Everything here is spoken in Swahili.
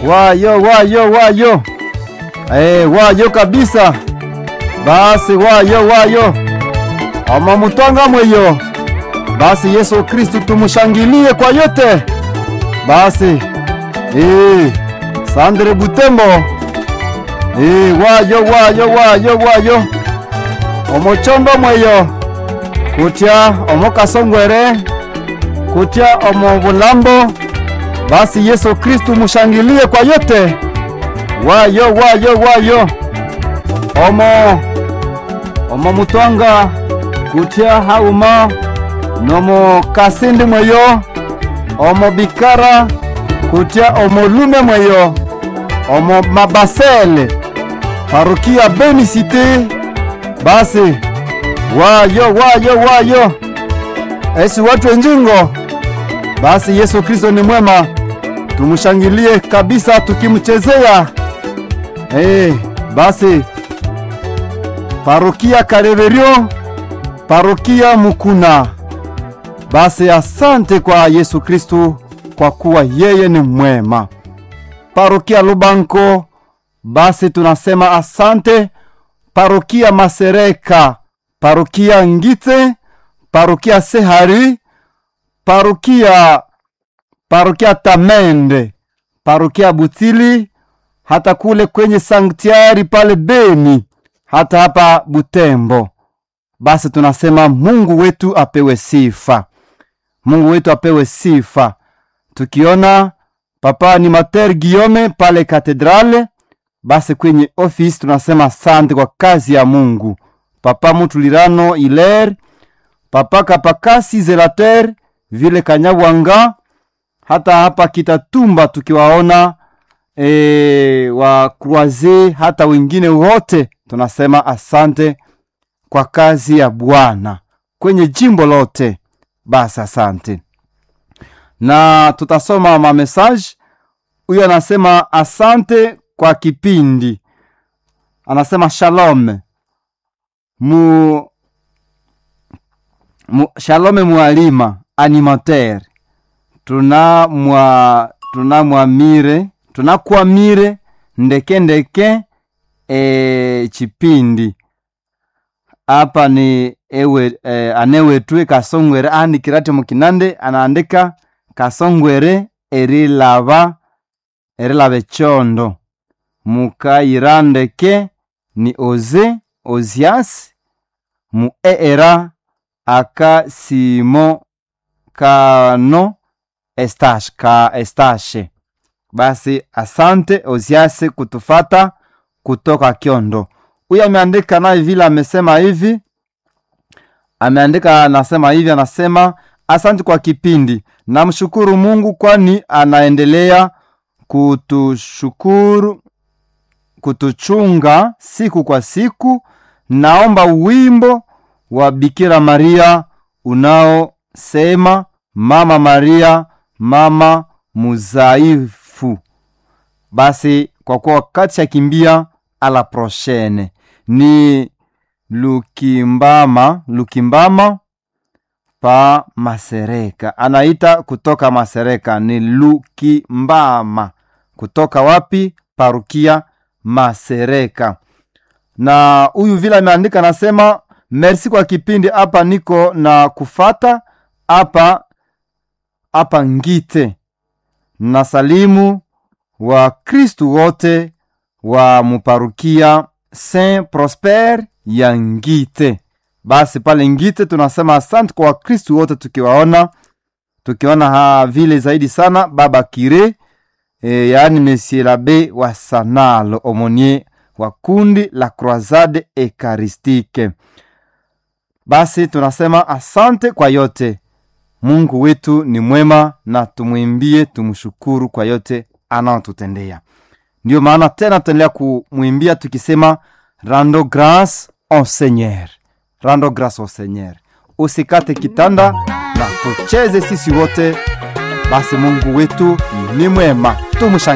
wayo wayo wayo eh, wayo kabisa basi wayo wayo amamutwanga mweyo basi Yesu Kristu tumushangilie kwa yote basi eh, Sandre Butembo eh, wayo wayo wayo wayo omuchondo mweyo kutya omukasongwere kutya omu bulambo basi Yesu Kristu mushangilie kwa yote wayo wayo wayo omo omo mutwanga kutya hauma nomo kasindi mweyo omo bikara kutya omo lume mweyo omo mabasele parukia beni site basi wayo wayo wayo esi watu wenjingo basi Yesu Kristo ni mwema tumushangilie kabisa tukimchezea hey, basi parokia Kareverio parokia Mukuna basi asante kwa Yesu Kristo kwa kuwa yeye ni mwema parokia Lubanko basi tunasema asante parokia Masereka parokia Ngite parokia Sehari parokia parokia Tamende parokia Butili hata kule kwenye sanktiari pale Beni hata hapa Butembo. Basi tunasema Mungu wetu apewe sifa, Mungu wetu apewe sifa. Tukiona papa ni Mater Guillaume pale katedrale, basi kwenye ofisi tunasema asante kwa kazi ya Mungu. Papa Mutulirano Iler, papa Kapakasi Zelater vile Kanyabwanga, hata hapa Kitatumba tukiwaona e, wa Croise hata wengine wote tunasema asante kwa kazi ya Bwana kwenye jimbo lote. Basi asante, na tutasoma mamesaje. Huyo anasema asante kwa kipindi, anasema shalom mu, mu shalome mwalima animateur tuna mwa tuna mwamire tunakwamire ndeke ndeke e, chipindi apa ni ewe e, anewetwe kasongwere aandikirate mukinande anaandika kasongwere erilava erilava echondo mukayira ndeke ni oze ozias mu eera aka simo kano estash ka estashe basi asante oziase kutufata kutoka Kyondo. Huyu ameandika naye vile amesema hivi, ameandika anasema hivi, anasema asante kwa kipindi, namshukuru Mungu kwani anaendelea kutushukuru kutuchunga siku kwa siku. Naomba wimbo wa Bikira Maria unaosema Mama Maria, mama muzaifu. Basi kwa kuwa wakati shakimbia, ala prochaine ni Lukimbama, Lukimbama pa Masereka, anaita kutoka Masereka ni Lukimbama. Kutoka wapi? Parukia Masereka. Na huyu vile ameandika anasema, merci kwa kipindi hapa, niko na kufata hapa hapa Ngite na salimu wa Kristu wote wa muparukia Saint Prosper ya Ngite. Basi pale Ngite tunasema asante kwa Wakristu wote, tukiwaona tukiona ha vile zaidi sana baba Kire e, yaani Monsieur Labe wa Sanalo Omonie wa kundi la Croisade Ekaristique. Basi tunasema asante kwa yote. Mungu wetu ni mwema na tumwimbie, tumshukuru kwa yote anaotutendea. Ndiyo maana tena tutaendelea kumwimbia tukisema rando grâce au Seigneur, rando grâce au Seigneur. Usikate kitanda na tucheze sisi wote. Basi Mungu wetu ni mwema, tumshangilie.